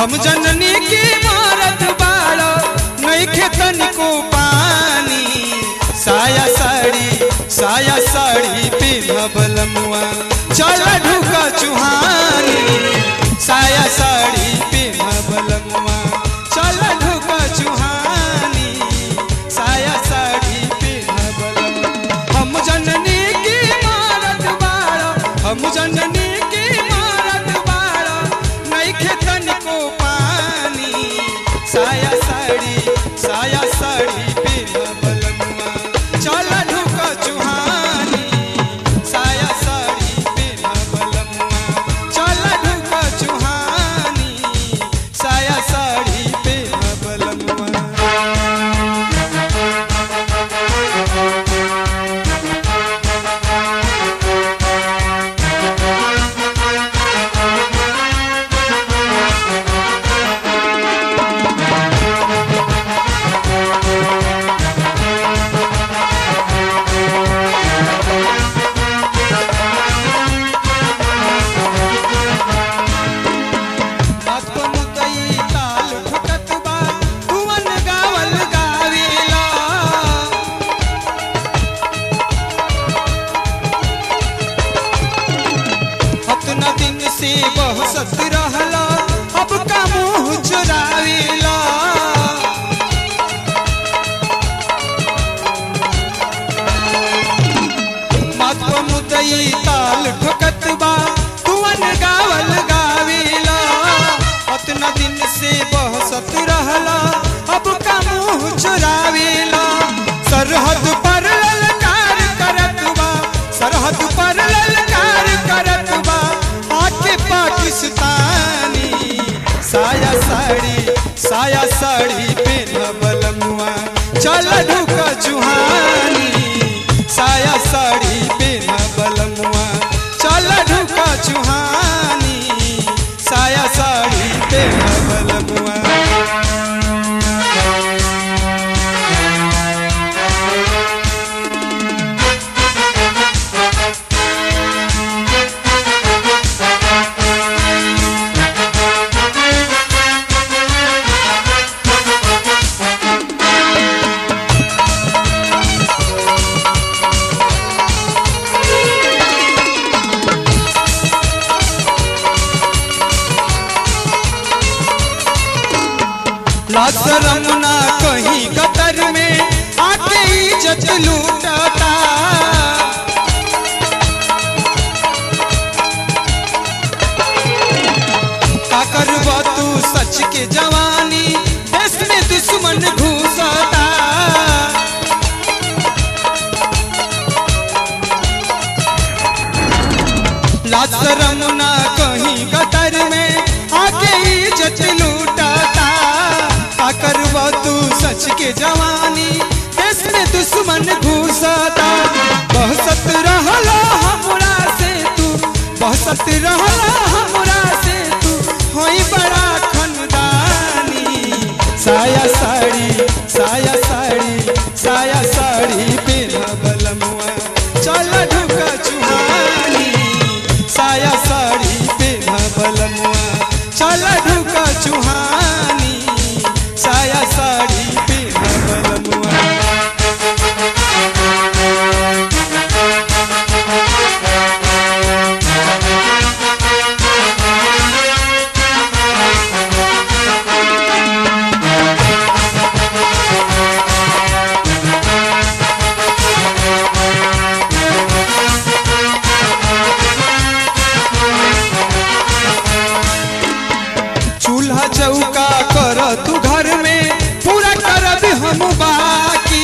हम जननी की मारत बाड़ो नइखे तनिको पानी साया साड़ी साया साड़ी पिन्हबल मुआ चल ढुका चुहानी साया साड़ी पिन्हबल मुआ चल ढुका चुहानी साया साड़ी पिन्हबल मुआ हम जननी की मारत बाड़ो हम जननी की मारत बाड़ो नइखे तनिको पानी साया साड़ी साया साड़ी पिन्हबल मुआ चल ढुका चुहानी साया साड़ी पिन्हबल मुआ चल ढुका चुहानी साया साड़ी पिन्हबल मुआ बात को मुतई ताल ठुकत बा तुवन गावल गावेला अपना दिन से बहसत रहला अब का मुंह चुरावेला मात को मुतई ताल ठुकत बा तुवन गावल गावेला अतना दिन से बहसत रहला अब का मुंह चुरावेला सरहद पर ललकार करत बा सरहद पर ललकार करत बा आके पाकिस्तानी साया साड़ी साया साड़ी पेनबल मुआ चल ढुका चुहानी साया साड़ी पेनबल मुआ चल ढुका चुहानी साया साड़ी पेनबल मुआ लाशरम ना कहीं कतर में आके इज्जत लूटता का करबा तू सच के जवानी देश में दुश्मन घुसता लाशरम ना कहीं कतर में आके इज्जत लूटता का करबा तू सच के जवानी देश में दुश्मन घुसता बहसत रहला हमरा से तू बहसत रहला हमरा से तू होई बड़ा खनदानी साया साड़ी साया साड़ी साया साड़ी पेनबल मुआ चल ढुका चुहानी साया साड़ी पेनबल मुआ चल ढुका चुहानी साया साड़ी पेनबल मुआ चूल्हा चौका कर तू घर में पूरा करब हम बाकी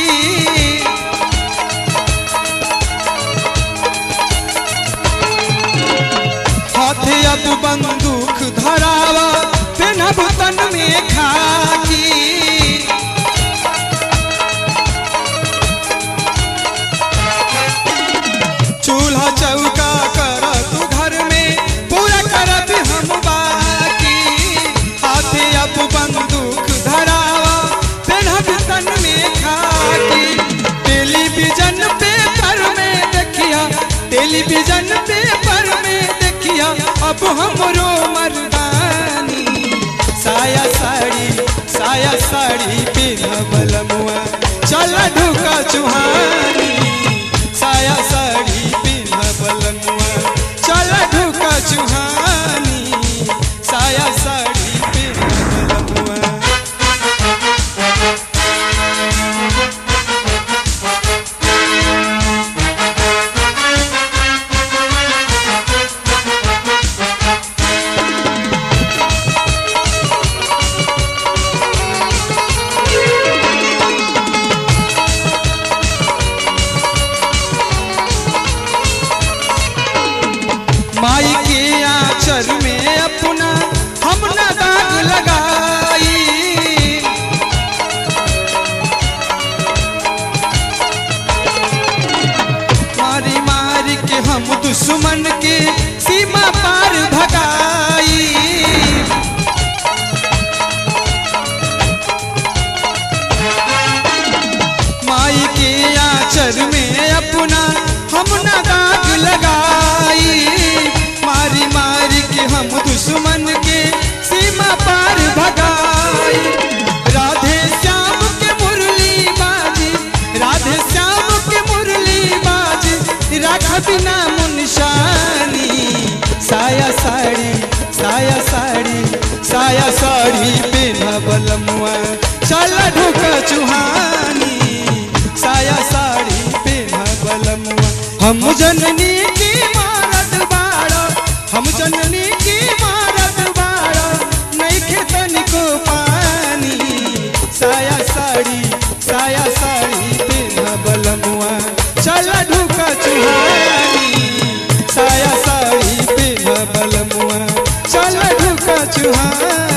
हाथे अब बंदूक धरावा पेनब तन में खाकी चूल्हा चौका कर तू घर में पूरा करब हम बाकी हाथे अब बंदूक धरावा पेनहब तन में खाकी टेलीविजन पेपर में देखिया टेलीविजन पेपर में देखिया अब हमरो मर्दानी सा चल ढुका चुहानी साया साड़ी पिन्ह बलमुआ चल ढुका चुहानी साया साड़ी पिन्ह बलमुआ माई के आंचल में अपना हम ना दाग लगाई मारी मारी के हम दुश्मन के सीमा पार भगाई माई के आंचल में अपना हम ना दाग लगाई मारी मारी के हम दुश्मन के सीमा पार भगाई राधे श्याम के मुरली बाजी राधे श्याम के मुरली बाजी राख बिना मुनशानी साया साड़ी साया साड़ी साया साड़ी बिना बलमुआ चल ढुक चुहानी साया साड़ी बिना बलमुआ हम जननी की मारत बाड़ा हम जननी की मारत बाड़ा नहीं खेतन को पानी साया साड़ी साया साड़ी बिना बलमुआ चल ढुका चुहानी साया साड़ी बिना बलमुआ चल ढुका चुहानी